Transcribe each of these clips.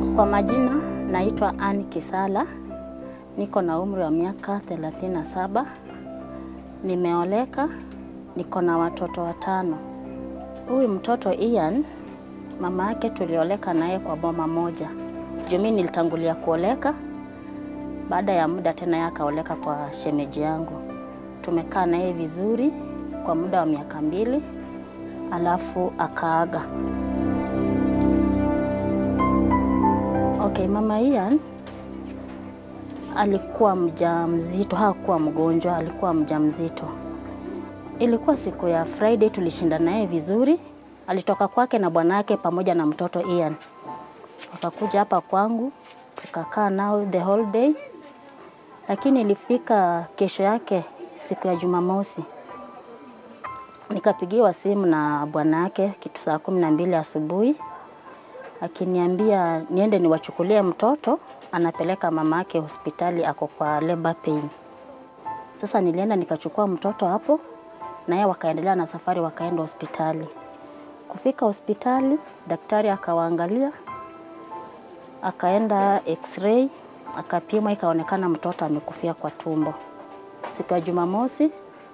Kwa majina naitwa Ann Kisala, niko na umri wa miaka 37, nimeoleka, niko na watoto watano. Huyu mtoto Ian, mama yake tulioleka naye kwa boma moja. Juu mimi nilitangulia kuoleka, baada ya muda tena yeye akaoleka kwa shemeji yangu. Tumekaa naye vizuri kwa muda wa miaka mbili, alafu akaaga. Okay, mama Ian alikuwa mjamzito, hakuwa mgonjwa, alikuwa mjamzito. Ilikuwa siku ya Friday, tulishinda naye vizuri. Alitoka kwake na bwanake pamoja na mtoto Ian, wakakuja hapa kwangu, tukakaa nao the whole day, lakini ilifika kesho yake, siku ya Jumamosi, nikapigiwa simu na bwanake kitu saa kumi na mbili asubuhi akiniambia niende niwachukulie mtoto, anapeleka mamake hospitali, ako kwa labor pains. Sasa nilienda nikachukua mtoto hapo, na yeye wakaendelea na safari, wakaenda hospitali. Kufika hospitali, daktari akawaangalia, akaenda x-ray, akapima, ikaonekana mtoto amekufia kwa tumbo. Siku ya Jumamosi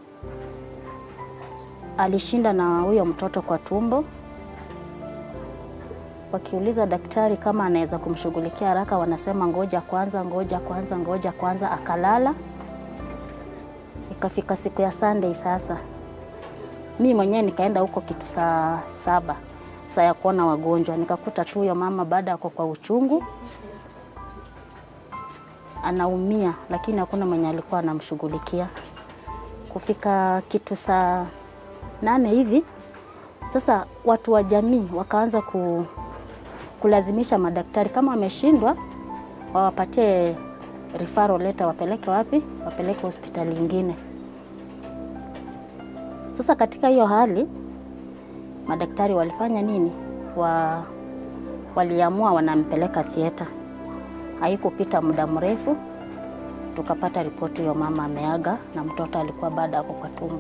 alishinda na huyo mtoto kwa tumbo wakiuliza daktari kama anaweza kumshughulikia haraka, wanasema ngoja kwanza, ngoja kwanza, ngoja kwanza. Akalala. Ikafika siku ya Sunday, sasa mi mwenyewe nikaenda huko kitu saa saba, saa ya kuona wagonjwa, nikakuta tu huyo mama baada ya kwa uchungu anaumia, lakini hakuna mwenye alikuwa anamshughulikia. Kufika kitu saa nane hivi sasa watu wa jamii wakaanza ku, kulazimisha madaktari kama wameshindwa wawapatie referral letter, wapeleke wapi? Wapeleke hospitali ingine. Sasa katika hiyo hali madaktari walifanya nini? Wa, waliamua wanampeleka theater. Haikupita muda mrefu tukapata ripoti hiyo mama ameaga na mtoto alikuwa bado ako kwa tumbo.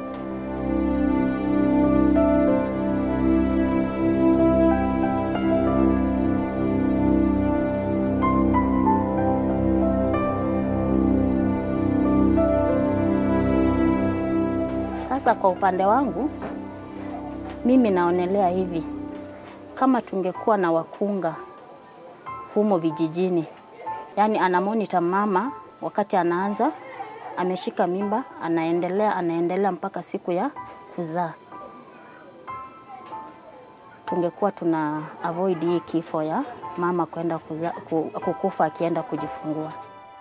Sasa kwa upande wangu mimi naonelea hivi, kama tungekuwa na wakunga humo vijijini, yaani anamonita mama wakati anaanza ameshika mimba, anaendelea anaendelea mpaka siku ya kuzaa, tungekuwa tuna avoid hii kifo ya mama kwenda kuza, kukufa akienda kujifungua.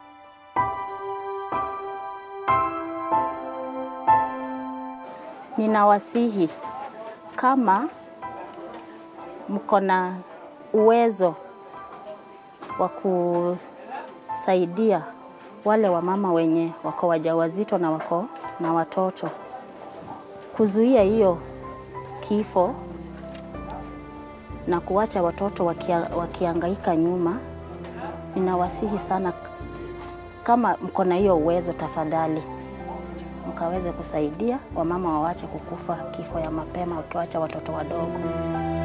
Ninawasihi kama mko na uwezo wa kusaidia wale wamama wenye wako wajawazito na wako na watoto, kuzuia hiyo kifo na kuwacha watoto wakia, wakiangaika nyuma, ninawasihi sana, kama mko na hiyo uwezo, tafadhali mkaweze kusaidia wamama wawache kukufa kifo ya mapema wakiwacha watoto wadogo.